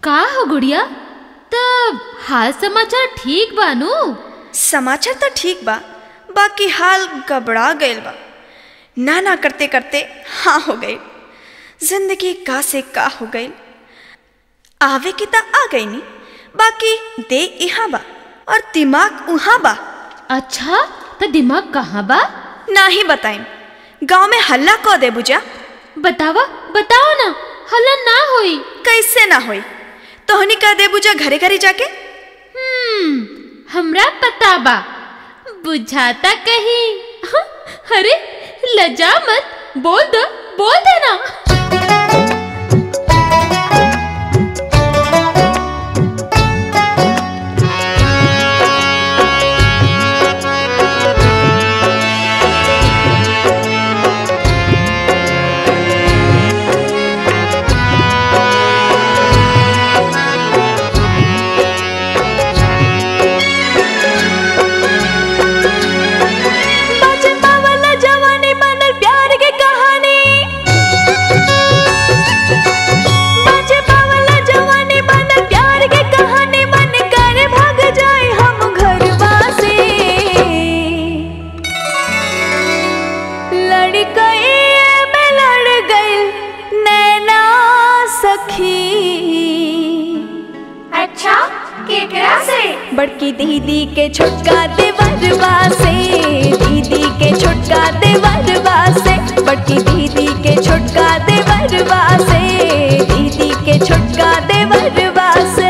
का हो गुड़िया तब हाल समाचार ठीक बानू समाचार तो ठीक बा बाकी हाल गबड़ा गईल बा ना ना करते करते हाँ हो गई जिंदगी का से का हो गई आवे की त आ गई नी बाकी दे यहाँ बा और दिमाग उहाँ बा अच्छा तो दिमाग कहाँ बा ना ही बताइम गांव में हल्ला को दे बुझा बतावा बताओ ना हल्ला ना होई कैसे ना होई तोहनी कह दे बुझा घरे घरे जाके हम्म हमरा पता बा बुझाता कहीं हाँ, अरे लजा मत बोल दो बोल दे ना बचपा वाला जवानी बनल प्यार के कहानी बचपा वाला जवानी बनल प्यार के कहानी मन कर भाग जाए हम घरवा से लड़ गई मैं लड़ गई नैना सखी अच्छा केकरा से बड़की दीदी के छोटका देवरवा से दीदी के छोटका देवरवा से बड़की दीदी के छोटका देवरवा से दीदी के छोटका देवरवा से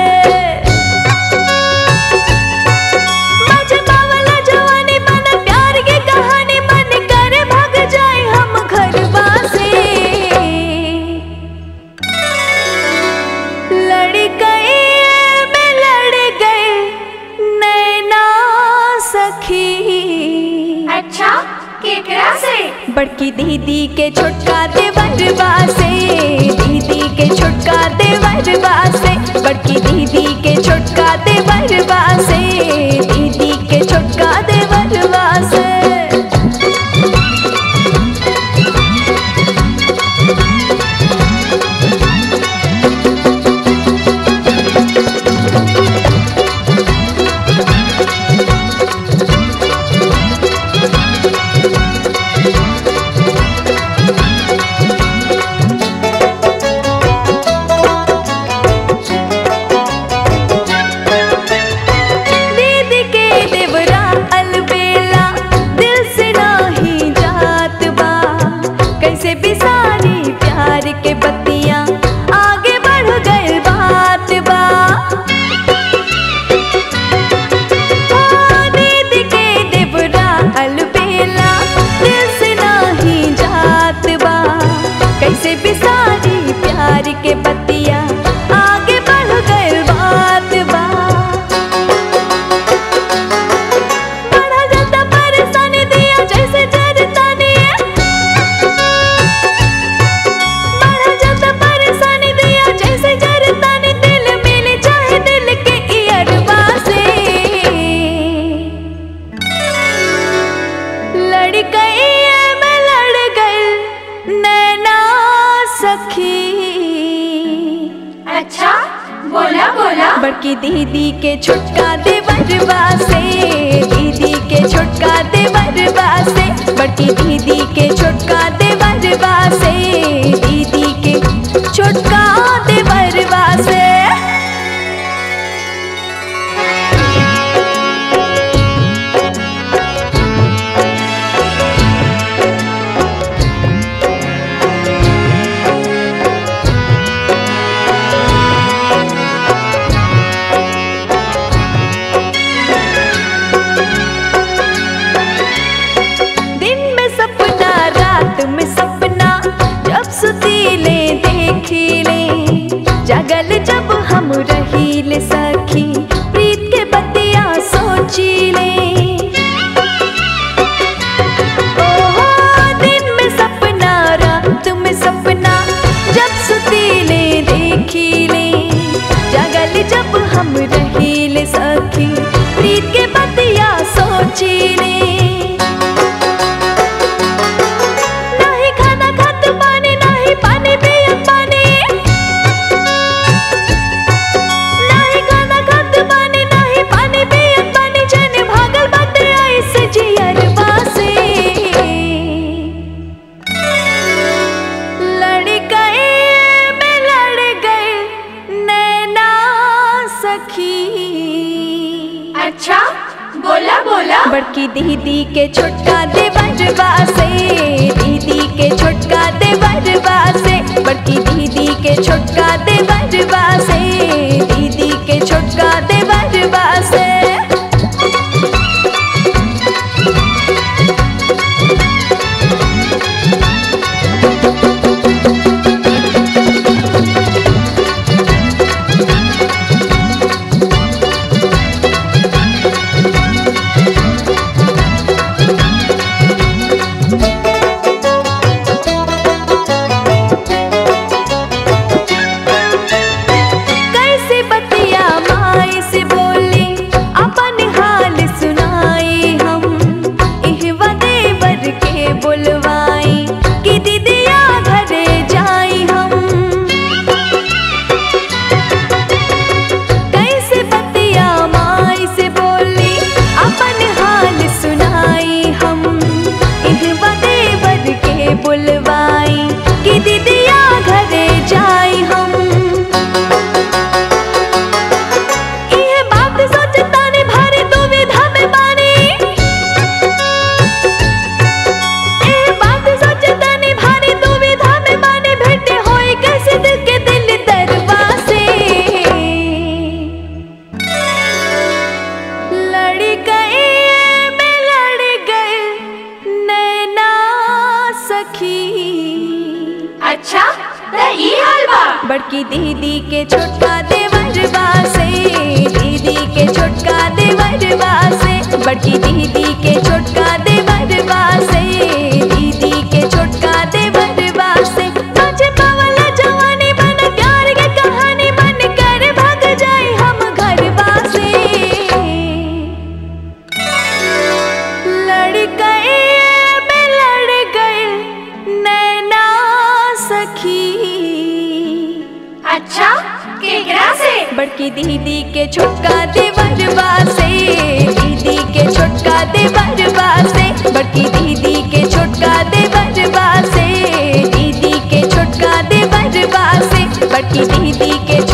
बचपा वाला जवानी बनल प्यार के कहानी मन कर भाग जाए हम घरवा से लड़ गई मैं लड़ गई नैना सखी अच्छा केकरा से बड़की दीदी के छोटका देवरवा से दीदी के छोटका देवरवा से बड़की दीदी के छोटका देवरवा से दीदी के छोटका देवरवा से दीदी के देवरा अलबेला दिल से नाही जात बा कैसे बिसारी प्यार के बत्तियां आगे बढ़ गए बात बा हाँ, दीदी के देवरा अलबेला दिल से नाही जात बा कैसे बिसारी प्यार के बत्तियां आगे बढ़ गए बात बा बड़ा ज्यादा परेशानी दिया जैसे जरतानी बड़ा ज्यादा परेशानी दिया जैसे जरतानी दिल मिल चाहे दिल के इयरवा से लड़ गई मैं लड़ गई नैना सखी अच्छा बोला बोला बड़की दीदी के छोटका देवरवा से दीदी के छोटका देवरवा से बड़की दीदी के छोटका देवरवा से दीदी के छोटका देवरवा से दिन में सपना रात में सपना जब सुतीले देखीले जगल जब हम रहीले सखी प्रीत के बतिया सोचीले ओहो दिन में सपना रात में सपना जब सुतीले देखीले जगल जब हम रहीले सखी प्रीत के बतिया सोचीले नहीं खाना खात पानी नहीं पानी पिया पानी सखी अच्छा बोला बोला बड़की दीदी के छोटका देवरबा से दीदी के छोटका देवरबा से बड़की दीदी के छोटका देवरबा से दीदी के छोटका देवरबा से कैसे बतिया माई से बोली अपन हाल सुनाई हम इहवा देवर के बुलवाई कि दीदिया घरे जाई हम कैसे बतिया माई से बोली अपन हाल सुनाई हम इहवा देवर के बुलवाई कि दीदिया घरे जाई हम इहे बात सोचतानी भारी दुविधा में बानी इहे बात सोचतानी भारी दुविधा में बानी भेंटे होई कैसे दिल के दिल दरबा से लड़ गए मैं लड़ गए नैना सखी अच्छा त ई हाल बा बड़की दीदी के छोटका देवरबा से दीदी के छोटका देवरबा से बड़की दीदी के छोटका देवरबा से दीदी के छोटका देवरबा से तुझे पावल जवानी बन प्यार के कहानी बन कर भाग जाए हम घरबा से लड़ गए मैं लड़ गए नैना सखी अच्छा केकरा से बड़की दीदी के छोटका देवरबा से दीदी के छोटका देवरबा से बड़की दीदी के छोटका देवरबा से दीदी के छोटका देवरबा से बड़की दीदी के